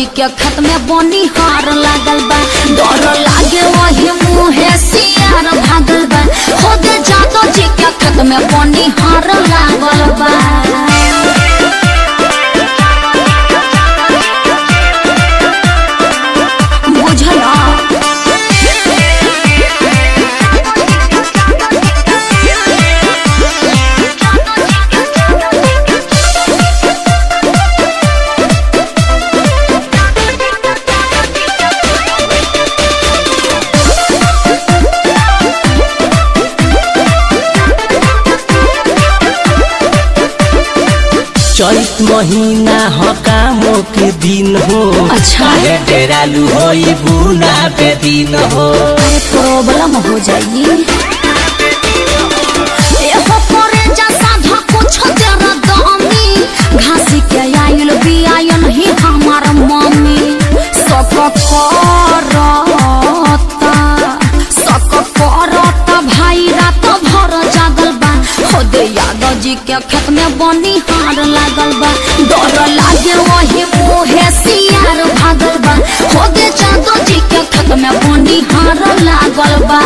जी के खेत में बनी हार लागल बा डर लागे वही मुँहे सियार भागल बा खुद जादव जी के खेत में बनी हार लागल बा बुझला चैत महीना ह कामो के दिन हो अच्छा। काहे डेरालू होई बुना पे दिन हो अरे प्रॉब्लम हो जाई एहो करे जैसा धा कुछ देर दामी घासी के आइल बियायन ही हमार मम्मी सक करता सक करता भाई रात भर जागल बा खुदे यादव जी के खेत में बनी हार लागल बा डर लागे वही मुहे सियार भागल बा खुदे जादव जी के खेत में बनी हार लागल बा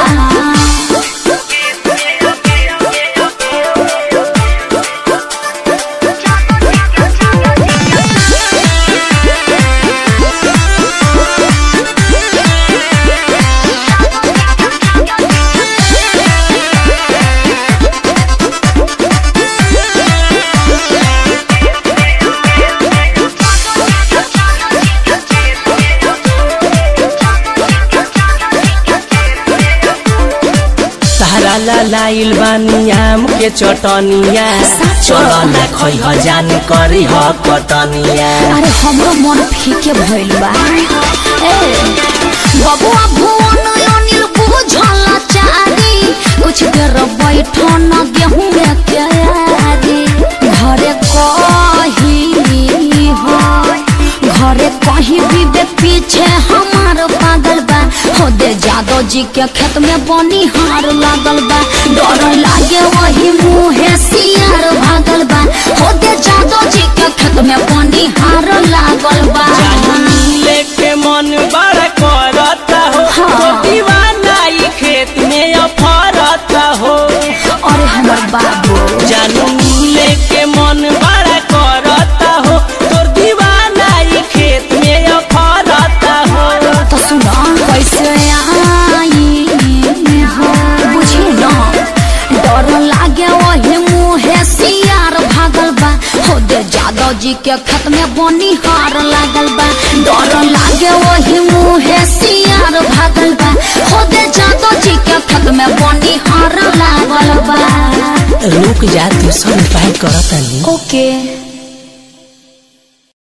तारा ला लाइल बानी आम के चटनिया चलो ना खै ह जान करी ह कटनिया अरे हमरो मन फीके भइल बा ए बबुआ भुवन अनिल बुझल चारी कुछ देर बैठो न गेहूं में क्यारी घरे कही हो घरे कहीं भी बे पीछे हमार पागल बा हो दे जादव जी के खेत में बनी हार लागल बा डर लागे वही मुँहे सियार भागल बा हो दे जादव जी के खेत में बनी हार लागल बा मिले के मन बड़ा करता हो हाँ। तो दीवाना ई खेत में अफरता हो अरे हमर बाबू जानू मिले के मन बड़ा करता हो तोर दीवाना ई खेत में अफरता हो तो सुना कैसे आई हो बुझी ना डर लागे वही मुँहे सियार भागल बा हो दे जादव जी के खेत में बनी हार लागल बा डर लागे वही मुँहे सियार भागल बा हो दे जादव जी के खेत में बनी हार लागल बा रुक जा तू सब उपाय करता नहीं ओके